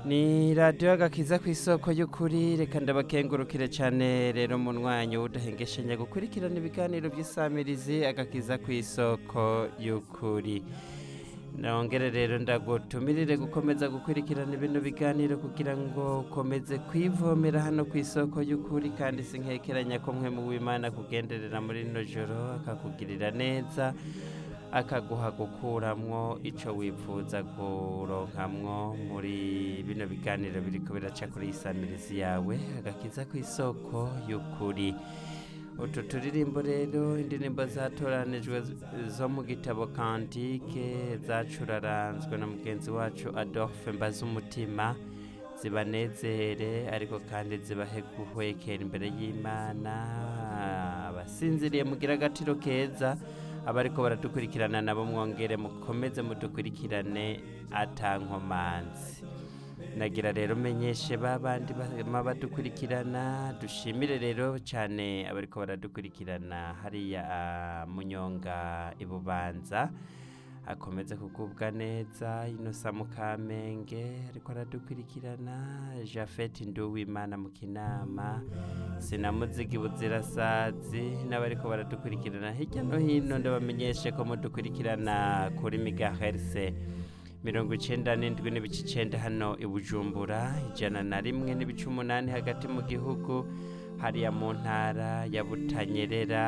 ni radiyo agakiza ku isoko y'ukuri reka ndabakengurukire cyane rero mu mwanya w'udahengeshanya gukurikirana ibiganiro by'isamirizi agakiza ku isoko y'ukuri nongere rero ndagutumirire gukomeza gukurikirana bino biganiro kugira ngo ukomeze kwivomera hano ku isoko y'ukuri kandi sinkekeranya ko mwe mu w'imana kugenderera muri rino joro akakugirira neza akaguha gukuramwo icyo wifuza kuronkamwo muri bino biganiro biriko biraca kuri isamirizi yawe agakiza ku isoko y'ukuri utu turirimbo rero indirimbo zatoranijwe zo mu gitabo kantike zacuraranzwe na mugenzi wacu adolphe mbazumutima zibanezere ariko kandi zibahe guhwekera imbere y'imana abasinziriye mugira agatiro keza abariko baradukurikirana nabo mwongere mukomeze mudukurikirane atankomanzi nagira rero menyeshe babandi bama badukurikirana dushimire rero cyane abariko baradukurikirana hariya ah, munyonga ibubanza akomeze kugubwa neza inosa mukamenge ariko aradukurikirana jafeti nduwimana mu kinama sinamuzigi buzirasazi n'abariko baradukurikirana hirya no hino ndabamenyeshe ko mudukurikirana kuri migaherse mirongo icenda n'indwi n'ibice icenda hano i bujumbura ijana na rimwe n'ibice umunani hagati mu gihugu hariya mu ntara ya butanyerera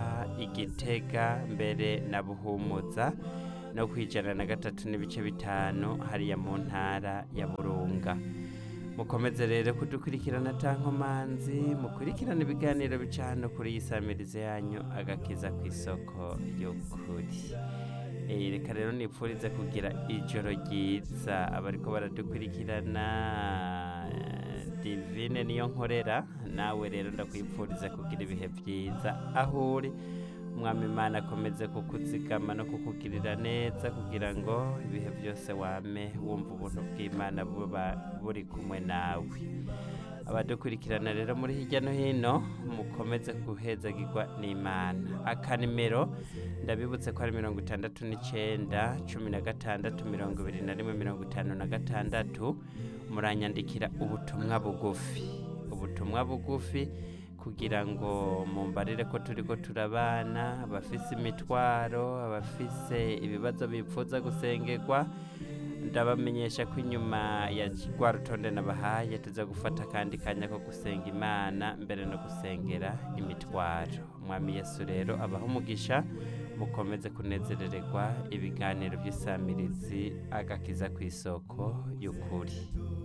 igitega mbere na buhumuza no ku ijana na gatatu n'ibice bitanu hariya mu ntara ya burunga mukomeze rero kudukurikirana tankomanzi mukurikirana ibiganiro bica hano kuri iyi samirize yanyu agakiza ku isoko y'ukuri Eh, reka rero nipfurize kugira ijoro ryiza abariko baradukurikirana eh, divine niyo nkorera nawe rero ndakwipfuriza kugira ibihe byiza aho uri umwami imana akomeze kukuzigama no kukugirira neza kugira ngo ibihe byose wame wumva ubuntu bw'imana buba buri kumwe nawe abadukurikirana rero muri hirya no hino mukomeze guhezagirwa n'imana akanimero ndabibutse ko ari mirongo itandatu n'icyenda cumi na gatandatu mirongo ibiri na rimwe mirongo itanu na gatandatu muranyandikira ubutumwa bugufi ubutumwa bugufi kugira ngo mumbarire ko turi ko turabana abafise imitwaro abafise ibibazo bipfuza gusengerwa ndabamenyesha ko inyuma ya rwa rutonde nabahaye tuza gufata akandi kanya ko gusenga imana mbere no gusengera imitwaro mwami yesu rero abaho umugisha mukomeze kunezerererwa ibiganiro by'isamirizi agakiza ku isoko y'ukuri